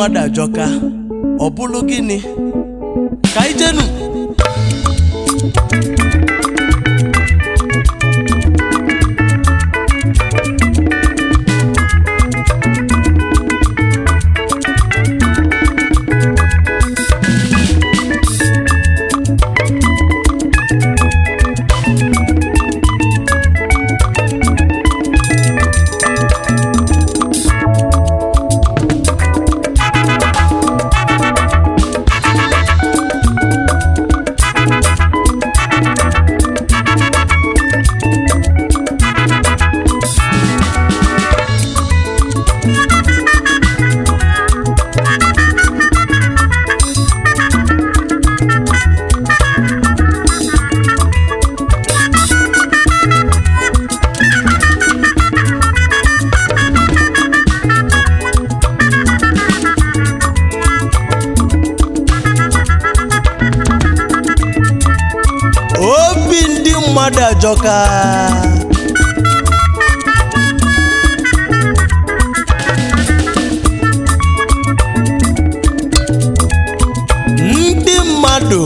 mmadụ ajọka ọ bụrụ gịnị ka anyị jenu obi ndị mmadụ ajọka ndị mmadụ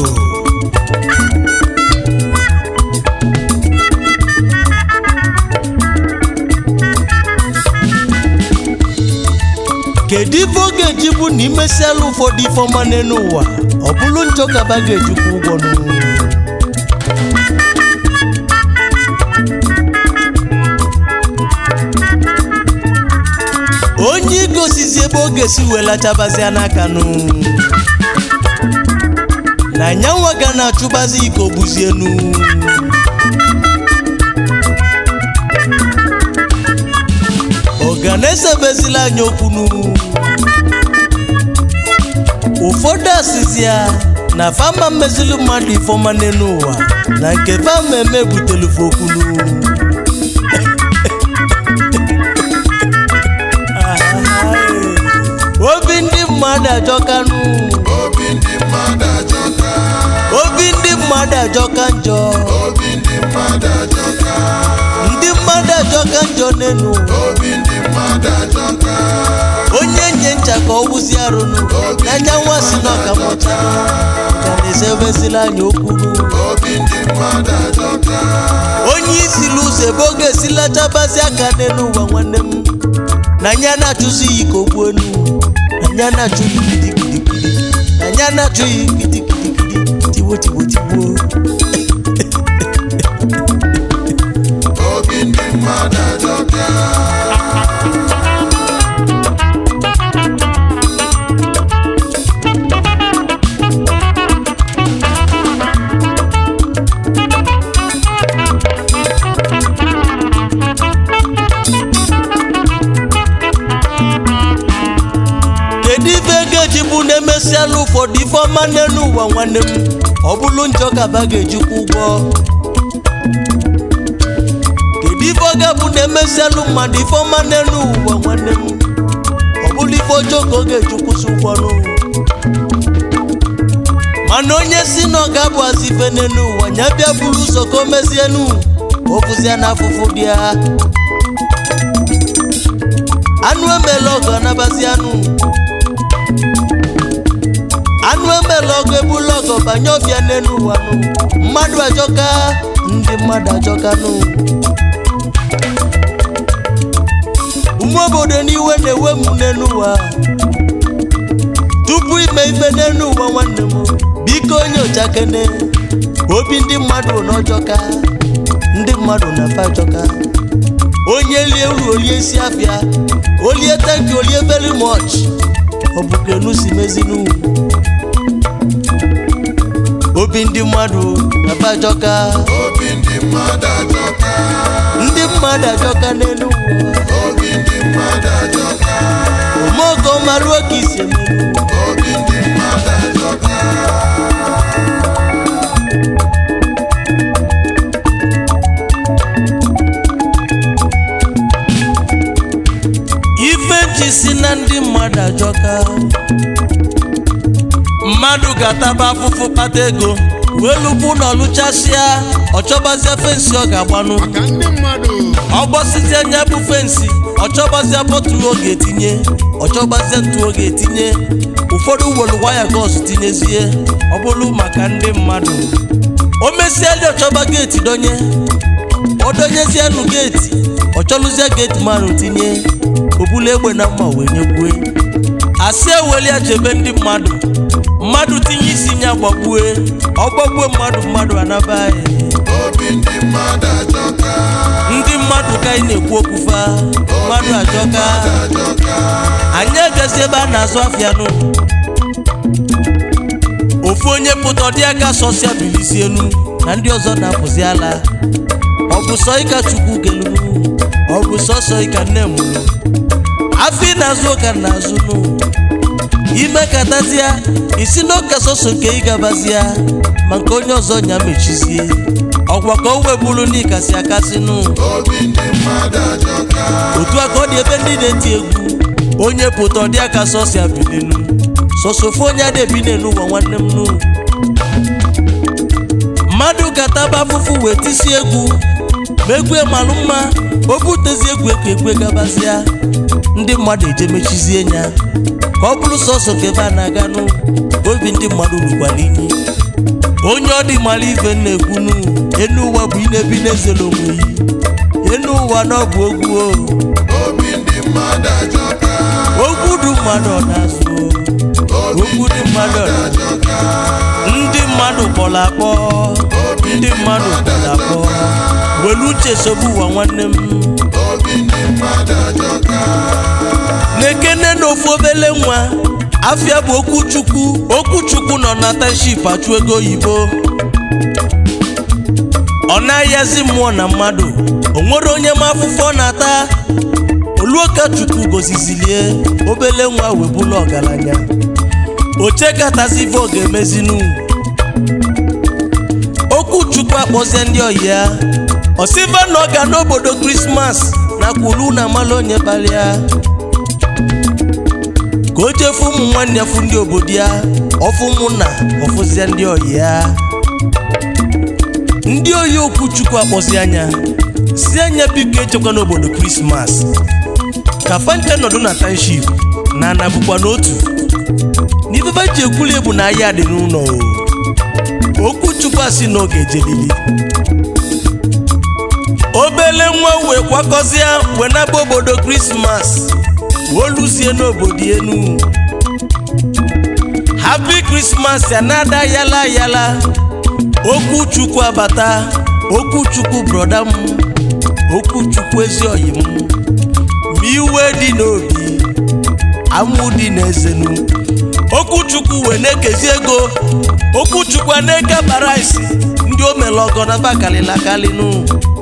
kedu ife ọ ga-eji bụ na imesiala ụfọdụ ife ọma n'elu ụwa ọ bụrụ njọ kaba ga-ejikwa ụgwọ n'ụwa onye igosizi ebe ọ ga-esi welachabazia n'aka nụ na nyanwa ga na-achụbazi ike ogbuzi enu ọga na-esebezila anya okwunu ụfọdụ asịzi ya na fama mmezili mmadụ ifeọma n'elu ụwa na nke fama eme butelufe okwunu obi ndị mmadụ ajọkanụ obi ndị mmadụ ajọka obi ndị mmadụ ajọka njọ obi ndị mmadụ ajọka ndị mmadụ ajọka njọ n'enu obi ndị mmadụ ajọka onye nye ncha ka ọ wụzi arụnụ n'anya nwa si n'ọkamọchanụ ka na-esebezila anya okwunu obi ndị mmadụ ajọka onye isili ụzọ ebe ọ ga-esi lachabazi aka n'elu ụwa nwanne m na anya na-achụzi ya ike ogbu enu na anya na-achụ ya gidigidigidi na anya na-achụ ya gidigidigidi tigbo tigbo tigbo obi ndị mmadụ ajọka kedu ife ga-eji bụ na-emesiala ụfọdụ ife ọma n'elu ụwa nwanne m ọ bụrụ njọ kaba ga-ejikwa ụgwọ kedu ife ọ ga-bụ na-emesialụ mmadụ ife ọma n'elu ụwa nwanne m ọ bụrụ ife ọjọọ ka ọ ga-ejikwụsị ụgwọ n'ụwa mana onye si na ọ ga-abụ azụ ife n'elu ụwa nya bịa buru ụzọ ka o mezienu o bụzia na afụfụ dị ya anụ emela ọgụ anabazi anụ anụ emela ọgụ ebula ọgụ banye ọbịa n'elu ụwa nụ mmadụ ajọka ndị mmadụ ajọka nụ ụmụ obodo n'iwe na-ewe m n'elu ụwa tupu ime ife n'elu ụwa nwanne m biko onye ọchakene obi ndị mmadụ na ọjọka ndị mmadụ na fa ajọka onye lie uru olie isi afịa olie tanki olie very much ọ bụ kenu si mezinu obi ndị mmadụ na fa ajọka obi ndị mmadụ ajọka ndị mmadụ ajọka n'elu ụwa obi ndị mmadụ ajọka omeogo maruo ka isi emenu obi ndị mmadụ ajọka ife ji si na ndị mmadụ ajọka mmadụ ga-ataba afụfụ kpata ego wee lukwu na ọlụchasịa ọ chọbazie fensị ọ ga-agbanụ maka ndị mmadụ ọ gbọsizie nya bụ fensị ọchọgbazia bọtụlụ oge etinye ọchọgbazia ntụ oge etinye ụfọdụ welu waya gọs tinyezie ọ bụrụ maka ndị mmadụ o mesie ndị ọchọba geeti donye ọ donyezie nụ geeti ọchọlụzie geeti mmanụ tinye obulu egbe na mma wee nyegbue asị ewelia chebe ndị mmadụ mmadụ tinye isi nya gbagbue ọgbagbue mmadụ mmadụ anaba anyị obi ndị mmadụ ajọka ndị mmadụ ka anyị na-ekwu okwu fa mmadụ ajọka ajọka anyị agazi ebe a na-azụ afịa nụ ofu onye pụta ọdị aka sọsịa bilisi elu na ndị ọzọ na-apụzi ala ọ bụ sọ ịka chukwu gelunu ọ bụ sọsọ ịka nne mụrụ afọ ị na-azụ ụka na-azụ nụ ime katazia isi n'ụka sọsọ nke ị gabazia ma nke onye ọzọ nya mechizie ọkwa ka o webulu ndị kasị akasị nụ obi ndị mmadụ ajọka otu a ka ọ dị ebe ndị na-eti egwu onye pụta ọdị aka sọsọ abilinu sọsọfụ onye a na-ebi n'elu ụwa nwanne m nụ mmadụ kataba afụfụ wee tisi egwu ma egwu malụ mma o butezi egwu eke egwe gabazịa ndị mmadụ eje mechizie ya ka ọ bụrụ sọsọ ka ebe a na-aganụ obi ndị mmadụ rukwara inyi onye ọ dị mara ife na-ekwunu enu ụwa bụ inebi n'ezelo onwe yi enu ụwa na ọ bụ ogwu o obi ndị mmadụ ajọka ogwu dị mmadụ ọ na-azụ obi ogwu dị mmadụ ọ na- ajọka ndị mmadụ kpọrọ akpọ ndị mmadụ kpọrọ akpọ welu uche sogbu ụwa nwanne m obi ndị mmadụ ajọka na-ekene n'ofu obele nwa afịa bụ okwuchukwu okwuchukwu nọ na township achụ ego oyibo ọ na-ayazi mmụọ na mmadụ o nwere onye ma afụfụ ọ na-ata oluoka chukwu gozizilie obele nwa webụla ọgaranya ochekatazi ife ọ ga-emezinu okwuchukwu akpọzie ndị ọyị ya osiva na ọ ga n'obodo krismas na kwulu na amala onye balịa ka o jefu ụmụ nwanne fụ ndị obodo ya ọfụ ụmụnna ọfụzie ndị ọyị ya ndị oyi okwuchukwu akpọzi anya si anya biko echekwa n'obodo krismas ka fante nọdụ na township na ana bụkwa n'otu n'ifefe ji ekwuli ebu na ahịa dị n'ụlọ o okwuchukwu asị na oge ejelili obele nwa wee kwakọzie wee naba obodo krismas woluzie n'obodo enu happy krismas ya na-ada yala yala okwuchukwu abata okwuchukwu broda m okwuchukwu ezi oyi m ma iwe dị n'obi amụ dị n'ezenu okwuchukwu wee na-ekezi ego okwuchukwu a na-eke bara isi ndị o mere ọgọ na bakalịla kalịnụ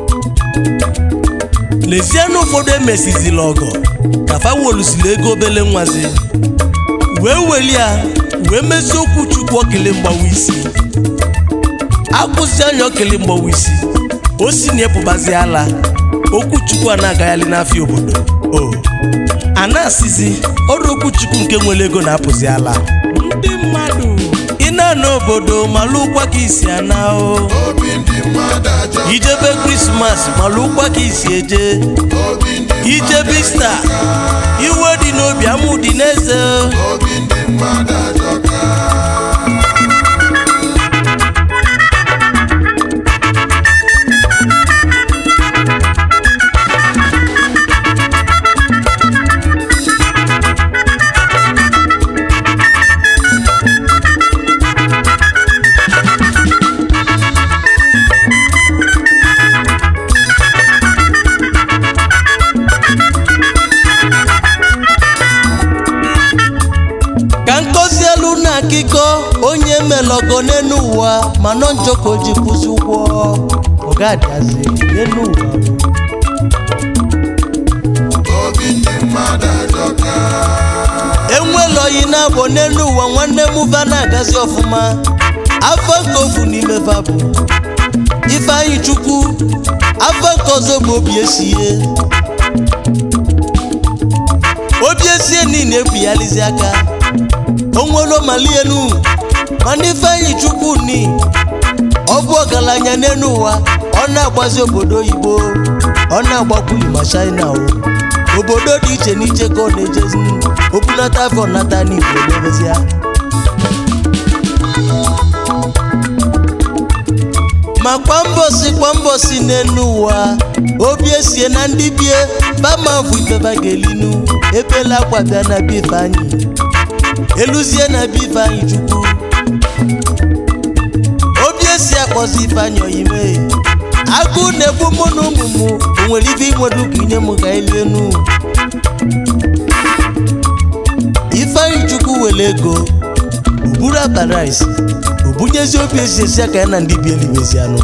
lezienụ ụfọdụ emesizila ọgọ ka fawolusili ego obele nwazi wee weli ya wee mezie okwuchukwu okele mgbawa isi akwụzi anya okele mgbawa isi o si na ịpụbazi ala okwuchukwu a na-agagharị n'afịa obodo o a na-asịzi ọrụ okwuchukwu nke nwere ego na-apụzi ala ndị mmadụ ị na-ana obodo malụ ụkwa ka isi ana o obi ndị mmadụ ajọka ijebe krismas malụ ụkwa ka isi eje obi ndị ijebe ista iwe dị n'obi amụ dị n'eze obi ndị mmadụ ajọka ka nkozi elu na akịkọ onye melọgọ n'elu ụwa ma nọ njọkọ ji kwụsị ụgwọ ọgadiazi n'elu ụwa obi ndị mmadụ ajọka enwela oyi na-abụ n'elu ụwa nwanne m va na-agazi ọfụma afọ nke ofu n'ime va bụ ifeanyị chukwu afọ nke ọzọ bụ obi esie obi esie niile ebighalizi aka onwelo mali elu mana ifeanyị chukwu ni ọ bụ ọgaranya n'elu ụwa ọ na-agbazi obodo oyibo ọ na-agbakwuli ma china o obodo dị iche n'iche ka ọ na-ejezi obunata afọ nata n'igbo n'ebezia ma kwa mbọsi kwa mbọsi n'enu ụwa obi esie na ndị bie bamavụ ifeba ga-elinu ebela akwa bịa na be ifeanyị eluzie na be ifeanyị chukwu obi esi akpọzi ifeanyị oyime agụ na-egbu mụ na ụmụ m o nwere ibe inwere ụka inye m ka elienu ifeanyị chukwu were ego oburu abarice obunyezi obi esi esi aka ya na ndị bi eluigwezi anụ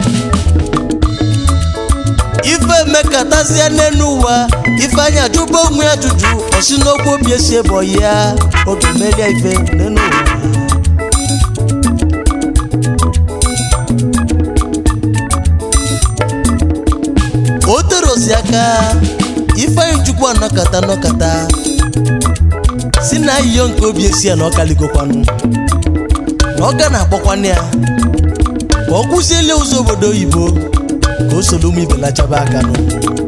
ife emekatazie n'elu ụwa ifeanyị ajụba onwe ya ajụjụ ọsi n'okwu obi esi ebe ya oge meria ife n'elu ụwa o terozi aka ifeanyị chukwu anọkata nọkata si na ayiyo nke obi esi ya na ọkaligokwanụ na ọ ga na-akpọkwanụ ya ka ọ kwụziele ụzọ obodo oyibo ka o soro ụmụ ibelachaba aka nụ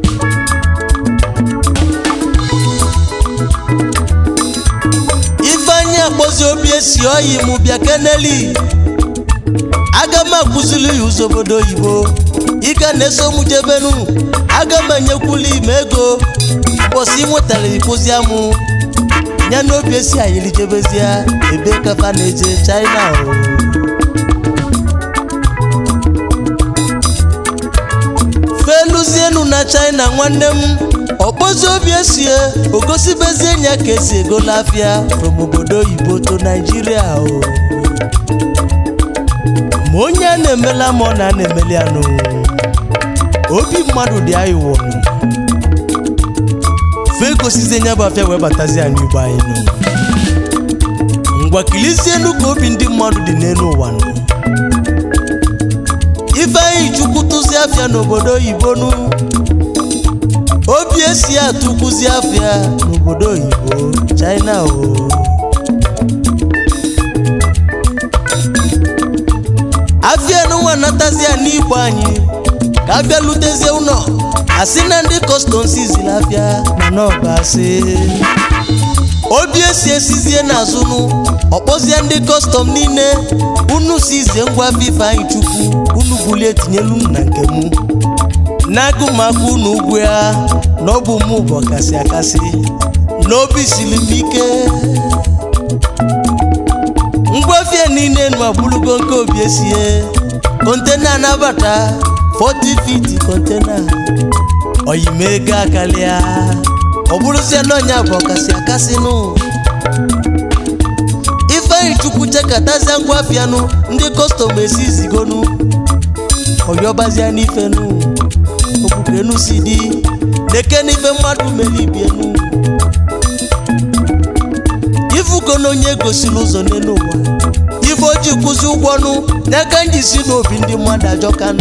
ifeanyị akpọzi obi esi oyi mụ bịa keneli aga m akụzili ya ụzọ obodo oyibo ịga na-eso mụ jebenu aga m enyekwuli ime ego ụbọchị ị nwetara ịkụzi amụ ya na obi esi ayili jebezie ebe kafa na-eje china o feluzienu na china nwanne m ọkpọzi obi esie ogosibezie nya ka esi ego n'afịa from obodo oyibo to naijiria o ma onye a na-emela ma ọ na na-emeli anụ obi mmadụ dị anyị wụrụ fe gosizie nya bụ afịa wee batazi anyị igbo anyị nụ ngwa kilizienu ka obi ndị mmadụ dị n'elu ụwa nụ ifeanyị chukwu tụzi afịa n'obodo oyibo nụ obi esi atụkwuzi afịa n'obodo oyibo china o afịa n'ụwa natazi ya n'igbo anyị ka abịa lutezie ụlọ asị na ndị kọstọm sizili afịa mana ọba asị obi esi esizie n'azụnụ ọkpọzie ndị kọstọm niile unu sizie ngwa afọ ifeanyị chukwu unu bulie tinyelu m na nke m n'agụ m aka unu ugwu ya na ọ bụ mụ bụ ọkasị akasị n'obi siri m ike ngwafie niile nụ abụrụgo nke obi esie kontena anabata 40 feet kontena oyimego akalịa ọ bụrụzie na ọnya bụ ọkasị akasị nụ ifeanyị chukwu chekatazia ngwafianụ ndị kọstọm esi zigonu ọyọbazia n'ifenụ okwukenu si dị deke n'ife mmadụ mere ibienu ifugo na onye gosiri ụzọ n'elu ụwa ife o ji kwụzi ụgwọ nụ n'aka nji si n'obi ndị mmadụ ajọkanụ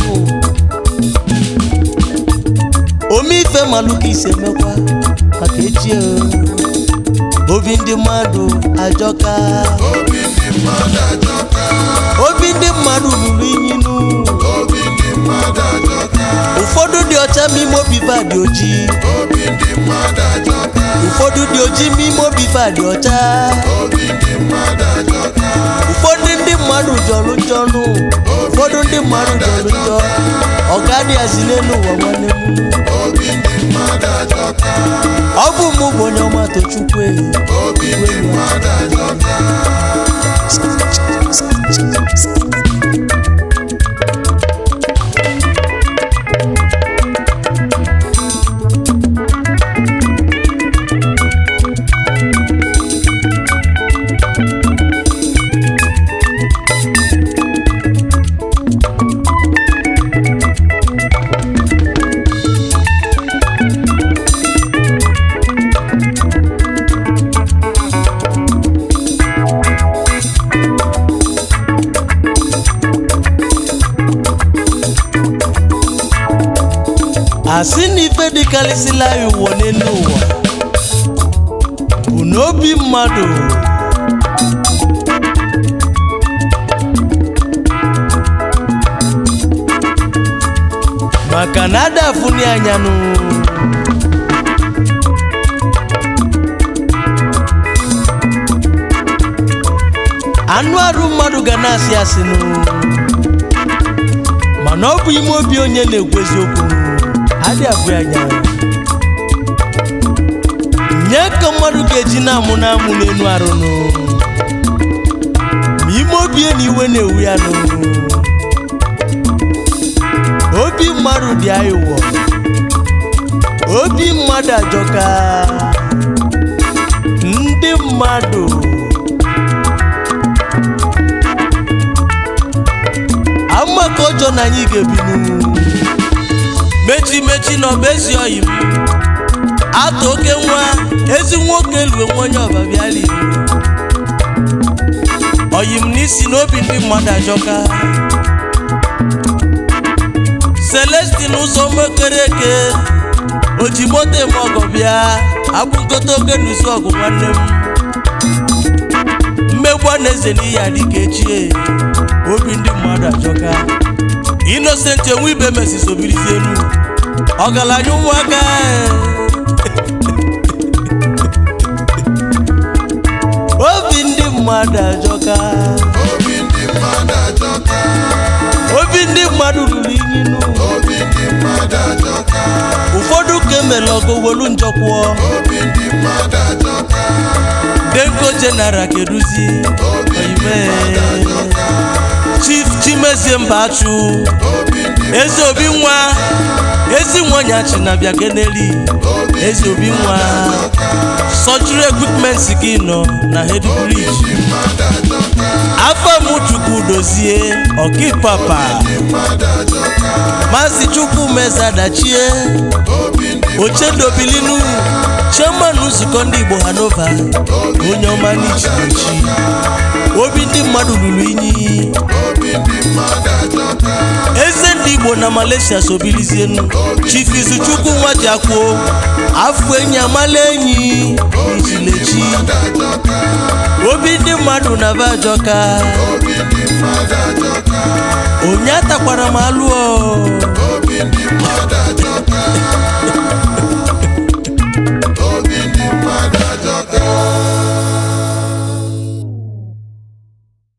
ome ife malụka ise mekwa maka echi o. obi ndị mmadụ ajọka obi ndị mmadụ ajọka obi ndị mmadụ ruru inyinu obi ndị mmadụ ajọka ụfọdụ dị ọcha ma ime obi fa dị ojii obi ndị mmadụ ajọka ụfọdụ dị ojii ma ime obi fa dị ọcha obi ndị mmadụ ajọka ụfọdụ ndị mmadụ jọrọ njọ nụ ụfọdụ ndị mmadụ jọrọ njọ ọga dị azi n'elu ụwa nwanne m obi ndị mmadụ ajọka ọ bụ mụ bụ onye ọma tochukwu ehi obi ndị mmadụ ajọka asị na ife dịkarịsịla ya ụwa n'elu ụwa bụ n'obi mmadụ maka na ada afụni anyanụ anụ arụ mmadụ ga na-asị asị nụ mana ọ bụ ime obi onye na-ekwu eziokwu adị abụ anya nye ka mmadụ ga-eji na-amụ na-amụ n'elu arụ nụ ma ime obi na iwe na-ewu ya nụ obi mmadụ dị aịwọ obi mmadụ ajọka ndị mmadụ ama ka ọjọọ na anyị ga-ebinu mechi mechi na ọba ezi oyi m atụ oke nwa ezi nwoke lue nwa onye ọbabiali oyi m n'isi n'obi ndị mmadụ ajọka celestin ụzọ mekere eke oji moto eme ọgọ bịa abụ nkote oke n'usi ọgụ nwanne m mmegbu a na-eze n'iyi adịka echie obi ndị mmadụ ajọka inosenti enwe ibe mesi sobirizi elu ọgaranya ụmụaka obi ndị mmadụ ajọka obi ndị mmadụ ajọka obi ndị mmadụ ruru inyi nụ obi ndị mmadụ ajọka ụfọdụ ka emere ọgụ welu njọkwụọ obi ndị mmadụ ajọka denko general keduzi obi ndị mmadụ ajọka chief chimezie mbachụ obi ndị eze obi nwa ezi nwanyachi na bịa keneli obi eze obi nwa surgery equipment gị nọ na head bridge mmadụ ajọka afọ m chukwu dozie ọkipapa mmadụ ajọka maazị chukwu mezadachie obi ndị ochedobilinu chairman nzukọ ndị igbo hanova onye ọma n'ichichi obi ndị mmadụ ruru inyi obi ndị mmadụ ajọka eze ndị igbo na malaysia sobilizienu chief izuchukwu nwa ji akwuo afọ enyi amala enyi ichilechi mmadụ ajọka obi ndị mmadụ na bajọka obi ndị mmadụ ajọka onye atakwara m alụọ obi ndị mmadụ ajọka